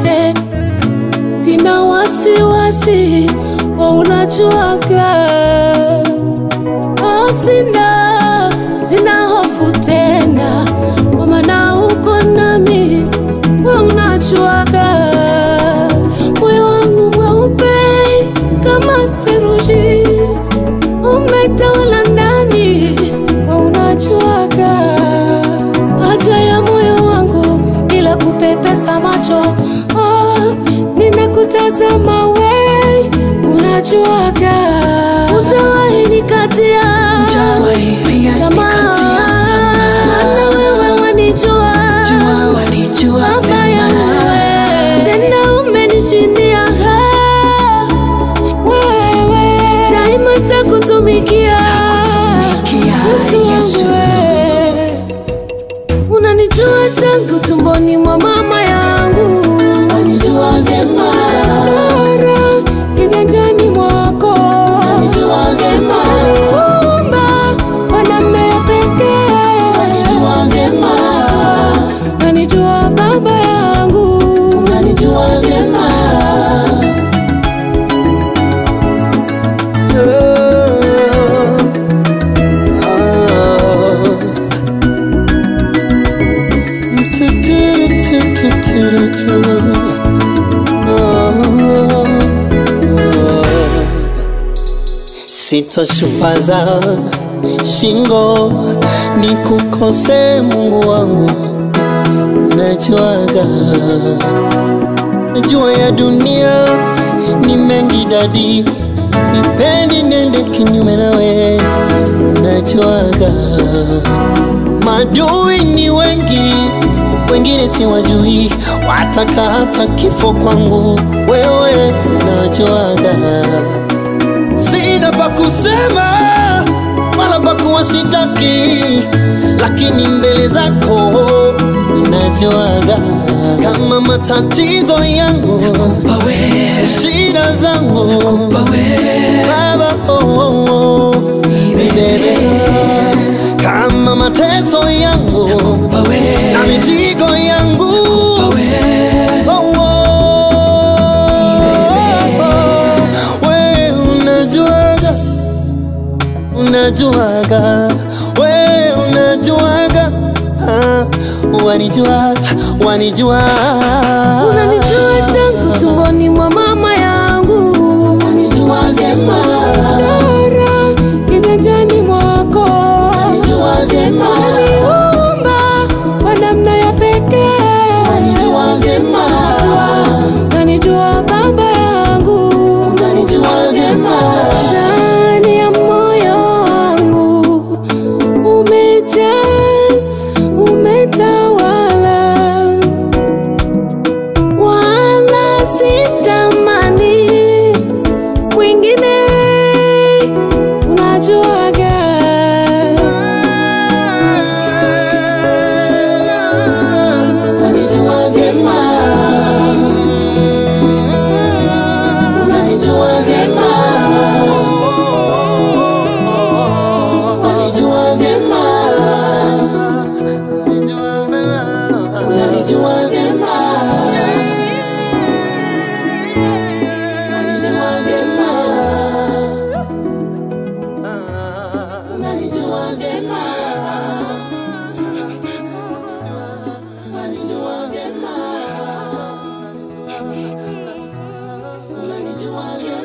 tena, sina wasiwasi, wa unajuaga Oh, sina sina hofu tena, kwa maana uko nami, we unajuaga moyo wangu mweupe kama theluji, umetawala ndani, we unajuaga haja ya moyo wangu bila kupepesa macho. Oh, ninakutazama we, unajuaga ujawahi nikatia Hujawahi pia nikatia tamaa. Maana wewe wanijua Jua wanijua baba vema. yangu we, tena umenishindia ha, wewe daima takutumikia Takutumikia, Yesu. we. unanijua tangu tumboni mwa mama yangu Wanijua vyema. chora kiganjani mwako Wanijua vyema. Umba mwanamume pekee Wanijua vyema. nanijua baba yangu Wanijua vyema. Sitoshupaza shingo ni kukose Mungu wangu, najuaga najua ya dunia ni mengi dadi, sipendi nende kinyume nawe, najuaga madui ni wengi, wengine siwajui, wataka hata kifo kwangu, wewe unajuaga sina pa kusema wala pa kuwashitaki, lakini mbele zako ninajuaga kama matatizo yangu, Pawe. shida zangu Pawe. Baba, oh, oh, oh. Bebe, kama mateso yangu Pawe. na mizigo yangu Pawe. Oh, oh, we unajuaga, unajuaga, we unajuaga, ah, wanijuaga, wanijuaga, unanijua tangu tumboni mwa mama yangu Wanijua vyema. chora kiganjani mwako Wanijua vyema. umba kwa namna ya pekee Wanijua vyema. nanijua baba yangu Wanijua vyema. ndani ya moyo wangu umejaa umetawala wala sitamani kwingine unajuaga Wanijua vyema. Wanijua vyema. Wanijua vyema. Wanijua vyema. Wanijua vyema. Unanijua vyema. Unanijua vyema. Unanijua vyema.